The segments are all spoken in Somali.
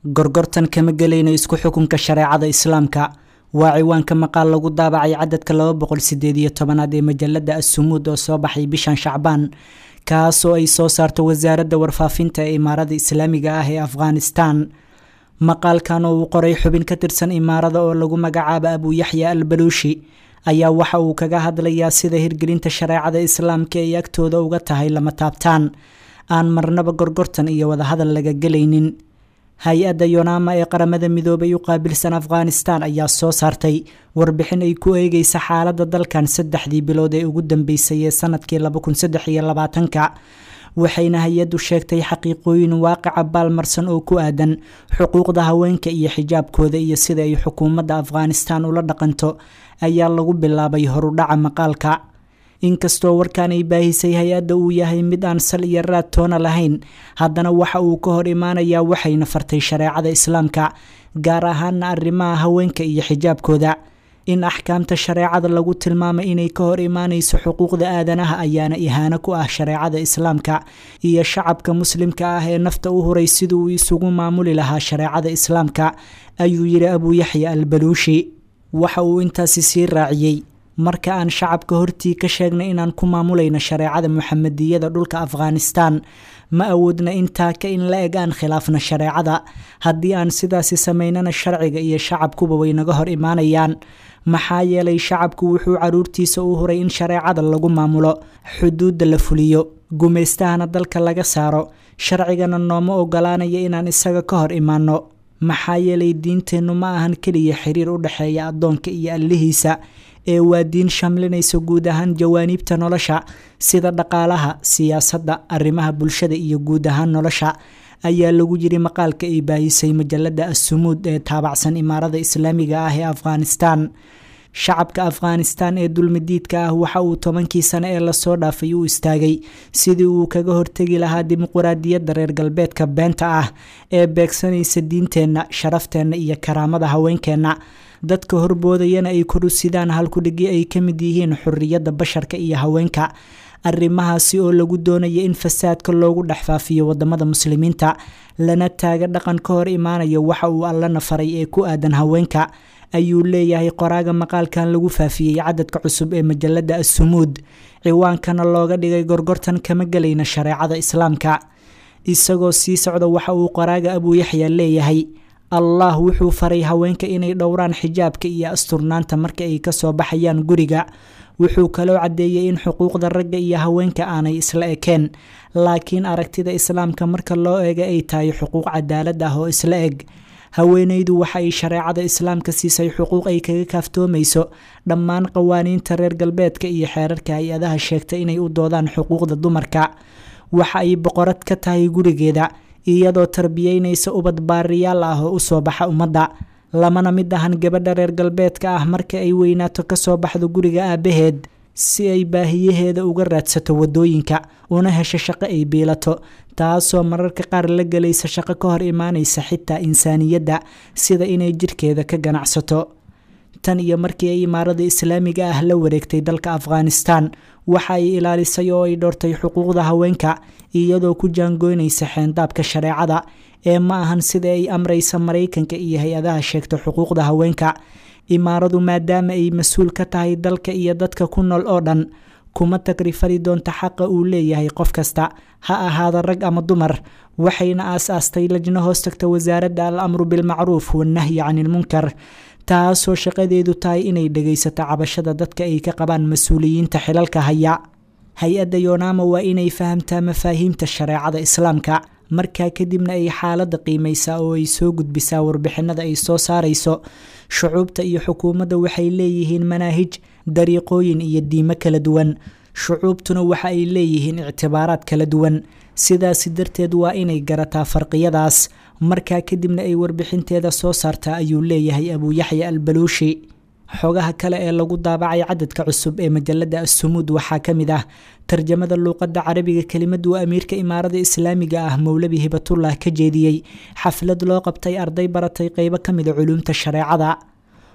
gorgortan kama gelayno isku xukunka shareecada islaamka waa ciwaanka maqaal lagu daabacay cadadka laba boqol sideed iyo tobanaad ee majalada assumuud oo soo baxay bishan shacbaan kaasoo ay soo saarto wasaaradda warfaafinta ee imaarada islaamiga ah ee afghanistan maqaalkan oo uu qoray xubin ka tirsan imaarada oo lagu magacaabo abuuyaxya al baluushi ayaa waxa uu kaga hadlayaa sida hirgelinta shareecada islaamka ay agtooda uga tahay lama taabtaan aan marnaba gorgortan iyo wadahadal laga gelaynin hay-adda yonaama ee qaramada midoobay u qaabilsan afghanistan ayaa soo saartay warbixin ay ku eegeysa xaaladda dalkan saddexdii bilood ee ugu dambeysay ee sanadkii labakunsaddexiyolabaatanka waxayna hay-addu sheegtay xaqiiqooyin waaqica baalmarsan oo ku aadan xuquuqda haweenka iyo xijaabkooda iyo sida ay xukuumadda afghanistan ula dhaqanto ayaa lagu bilaabay horudhaca maqaalka inkastoo warkan ay baahisay hay-adda uu yahay mid aan sal iyo raad toona lahayn haddana waxa uu ka hor imaanayaa waxayna fartay shareecada islaamka gaar ahaana arrimaha haweenka iyo xijaabkooda in axkaamta shareecada lagu tilmaamay inay ka hor imaanayso xuquuqda aadanaha ayaana ihaano ku ah shareecada islaamka iyo shacabka muslimka ah ee nafta u huray sidii uu isugu maamuli lahaa shareecada islaamka ayuu yidhi abuuyaxya al baluushi waxa uu intaasi sii raaciyey marka aan shacabka hortii ka sheegnay inaan ku maamulayno shareecada muxamadiyada dhulka afghanistan ma awoodna intaa ka in la eg aan khilaafno shareecada haddii aan sidaasi samaynana sharciga iyo shacabkuba way naga hor imaanayaan maxaa yeelay shacabku wuxuu caruurtiisa u huray in shareecada lagu maamulo xuduudda la fuliyo gumaystahana dalka laga saaro sharcigana nooma ogolaanaya inaan isaga ka hor imaanno maxaa yeelay diinteennu ma ahan keliya xiriir u dhexeeya addoonka iyo allihiisa ee waa diin shamlinaysa guud ahaan jawaaniibta nolosha sida dhaqaalaha siyaasadda arrimaha bulshada iyo guud ahaan nolosha ayaa lagu yiri maqaalka ay baahisay majalada assumuud ee taabacsan imaarada islaamiga ah ee afghanistan shacabka afghanistan ee dulmidiidka ah waxa uu tobankii sane ee lasoo dhaafay u istaagay sidii uu kaga hortegi lahaa dimuquraadiyadda reer galbeedka beenta ah ee beegsanaysa diinteenna sharafteenna iyo karaamada haweenkeenna dadka horboodayana ay korusidaan halkudhigi ay ka mid yihiin xuriyadda basharka iyo haweenka arrimahaasi oo lagu doonaya in fasaadka loogu dhex faafiyo wadamada muslimiinta lana taaga dhaqan ka hor imaanayo waxa uu allana faray ee ku aadan haweenka ayuu leeyahay qoraaga maqaalkan lagu faafiyey cadadka cusub ee majalada assumuud ciwaankana looga dhigay gorgortan kama gelayna shareecada islaamka isagoo sii socda waxa uu qoraaga abuuyaxya leeyahay allah wuxuu faray haweenka inay dhowraan xijaabka iyo asturnaanta marka ay kasoo baxayaan guriga wuxuu kaloo caddeeyey in xuquuqda ragga iyo haweenka aanay isla ekeen laakiin aragtida islaamka marka loo eega ay tahay xuquuq cadaalad ah oo isla eg haweenaydu waxa ay shareecada islaamka siisay xuquuq ay kaga kaaftoomayso dhammaan qawaaniinta reer galbeedka iyo xeerarka hay-adaha sheegta inay u doodaan xuquuqda dumarka waxa ay boqorad ka tahay gurigeeda iyadoo tarbiyeynaysa ubad baariyaal ah oo usoo baxa ummadda lamana mid ahan gabadha reer galbeedka ah marka ay weynaato kasoo baxdo guriga aabaheed si ay baahiyaheeda uga raadsato wadooyinka una hesho shaqo ay biilato taasoo mararka qaar la gelaysa shaqo ka hor imaanaysa xitaa insaaniyadda sida inay jirkeeda ka ganacsato tan iyo markii ay imaarada islaamiga ah la wareegtay dalka afghanistan waxa ay ilaalisay oo ay dhowrtay xuquuqda haweenka iyadoo ku jaangoynaysa xeendaabka shareecada ee ma ahan sida ay amraysa maraykanka iyo hay-adaha sheegta xuquuqda haweenka imaaradu maadaama ay mas-uul ka tahay dalka iyo dadka ku nool oo dhan kuma tagrifali doonta xaqa uu leeyahay qof kasta ha ahaada rag ama dumar waxayna aas-aastay lajno hoos tagta wasaaradda al amru bilmacruuf wannahyi cani ilmunkar taasoo shaqadeedu tahay inay dhegaysato cabashada dadka ay ka qabaan mas-uuliyiinta xilalka haya hay-adda yonaama waa inay fahamtaa mafaahiimta shareecada islaamka markaa kadibna ay xaaladda qiimaysaa oo ay soo gudbisaa warbixinada ay soo saarayso shucuubta iyo xukuumadda waxay leeyihiin manaahij dariiqooyin iyo diimo kala duwan shucuubtuna waxa ay leeyihiin ictibaaraad kala duwan sidaasi darteed waa inay garataa farqiyadaas markaa kadibna ay warbixinteeda soo saartaa ayuu leeyahay abuuyaxya al baluushi xogaha kale ee lagu daabacay cadadka cusub ee majalada assumuud waxaa ka mid ah tarjamada luuqadda carabiga kelimad uu amiirka imaarada islaamiga ah mowlabi hibatullah ka jeediyey xaflad loo qabtay arday baratay qeybo ka mida culuumta shareecada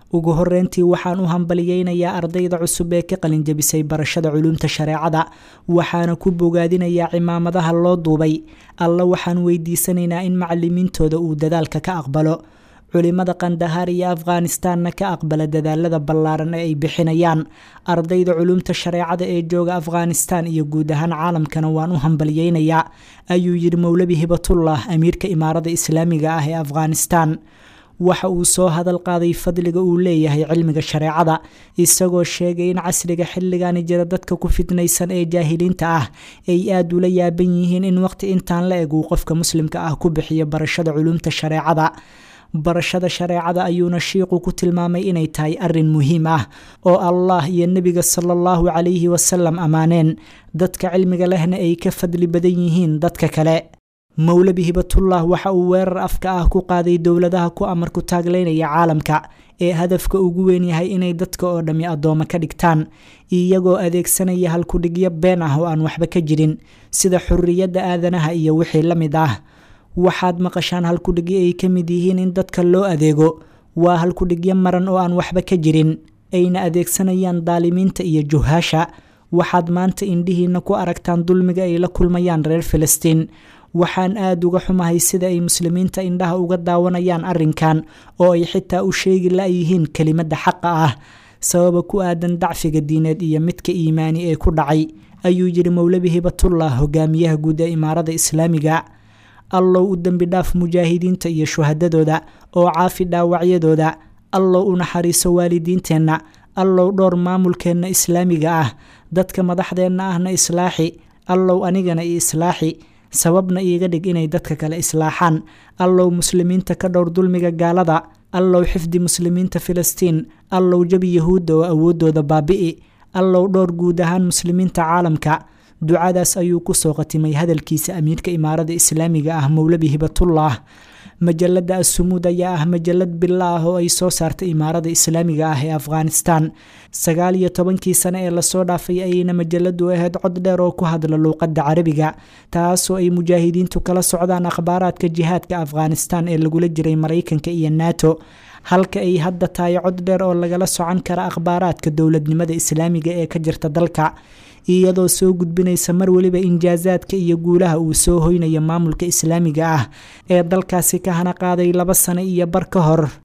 ugu horeyntii waxaan u hambaliyeynayaa ardayda cusub ee ka qalinjabisay barashada culuumta shareecada waxaana ku bogaadinayaa cimaamadaha loo duubay alla waxaan weydiisanaynaa in macalimiintooda uu dadaalka ka aqbalo culimada kandahaar iyo afghanistanna ka aqbala dadaalada ballaaran ee ay bixinayaan ardayda culuumta shareecada ee jooga afghanistan iyo guud ahaan caalamkana waan u hambaliyeynayaa ayuu yidhi mowlabi hibatullah amiirka imaarada islaamiga ah ee afghanistan waxa uu soo hadal qaaday fadliga uu leeyahay cilmiga shareecada isagoo sheegay in casriga xilligani jira dadka ku fidnaysan ee jaahiliinta ah ay aada ula yaaban yihiin in waqti intaan la eg uu qofka muslimka ah ku bixiyo barashada culuumta shareecada barashada shareecada ayuuna shiiqu ku tilmaamay inay tahay arin muhiim ah oo allah iyo nebiga sala allahu calayhi wasalam ammaaneen dadka cilmiga lehna ay ka fadli badan yihiin dadka kale mowlabi hibatullah waxa uu weerar afka ah ku qaaday dowladaha ku amar ku taagleynaya caalamka ee hadafka ugu weyn yahay inay dadka oo dhammi addooma ka dhigtaan iyagoo adeegsanaya halkudhigyo been ah oo aan waxba ka jirin sida xurriyadda aadanaha iyo wixii la mid ah waxaad maqashaan halkudhigyo ay ka mid yihiin in dadka loo adeego waa halkudhigyo maran oo aan waxba ka jirin ayna adeegsanayaan daalimiinta iyo juhaasha waxaad maanta indhihiina ku aragtaan dulmiga ay la kulmayaan reer filistiin waxaan aada uga xumahay sida ay muslimiinta indhaha uga daawanayaan arrinkan oo ay xitaa u sheegi la-yihiin kelimadda xaqa ah sababa ku aadan dacfiga diineed iyo midka iimaani ee ku dhacay ayuu yidhi mowlabi hibatullah hogaamiyaha guud ee imaarada islaamiga allow u dembi dhaaf mujaahidiinta iyo shuhadadooda oo caafi dhaawacyadooda allow u naxariiso waalidiinteenna allow dhowr maamulkeenna islaamiga ah dadka madaxdeenna ahna islaaxi allow anigana i islaaxi sababna iiga dhig inay dadka kale islaaxaan allow muslimiinta ka dhowr dulmiga gaalada allow xifdi muslimiinta filistiin allow jabi yahuudda oo awooddooda baabi'i allow dhowr guud ahaan muslimiinta caalamka ducadaas ayuu kusoo qatimay hadalkiisa amiirka imaarada islaamiga ah mowlabi hibatullah majalada asumuud ayaa ah majalad bila ah oo ay soo saartay imaarada islaamiga ah ee afghanistan sagaal iyo tobankii sane ee lasoo dhaafay ayayna majaladu ahayd cod dheer oo ku hadla luuqadda carabiga taasoo ay mujaahidiintu kala socdaan akhbaaraadka jihaadka afghanistan ee lagula jiray maraykanka iyo nato halka ay hadda tahay cod dheer oo lagala socon kara akhbaaraadka dowladnimada islaamiga ee ka jirta dalka iyadoo soo gudbinaysa mar weliba injaasaadka iyo guulaha uu soo hoynayo maamulka islaamiga ah ee dalkaasi ka hana qaaday laba sano iyo bar ka hor